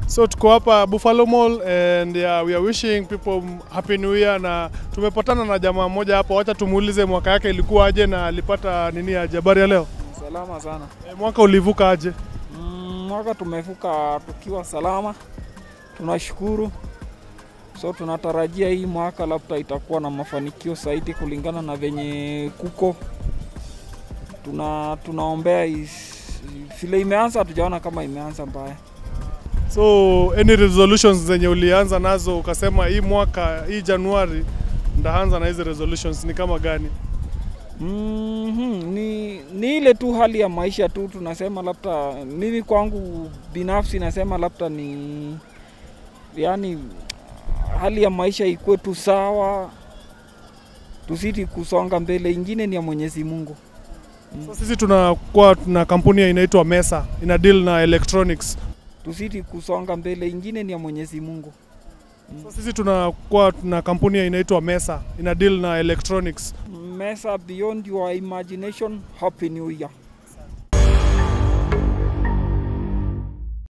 So tuko hapa Buffalo Mall and yeah, we are wishing people happy new year, na tumepatana na jamaa mmoja hapa, wacha tumuulize mwaka yake ilikuwa aje na alipata nini aje. Habari ya leo? Salama sana. E, mwaka ulivuka aje? Mm, mwaka tumevuka tukiwa salama, tunashukuru. So tunatarajia hii mwaka labda itakuwa na mafanikio zaidi kulingana na venye kuko tuna tunaombea is- vile imeanza, hatujaona kama imeanza mbaya. So any resolutions zenye ulianza nazo ukasema hii mwaka hii Januari ndaanza na hizi resolutions ni kama gani? Mm-hmm. Ni, ni ile tu hali ya maisha tu, tunasema labda, mimi kwangu binafsi nasema labda ni yani, hali ya maisha ikuwe tu sawa, tuzidi kusonga mbele, ingine ni ya Mwenyezi Mungu. So sisi tunakuwa tuna kampuni inaitwa Mesa ina deal na electronics. Tuzidi kusonga mbele, ingine ni ya Mwenyezi Mungu. So sisi tunakuwa tuna kampuni inaitwa Mesa ina deal na electronics. Mesa beyond your imagination, happy new year.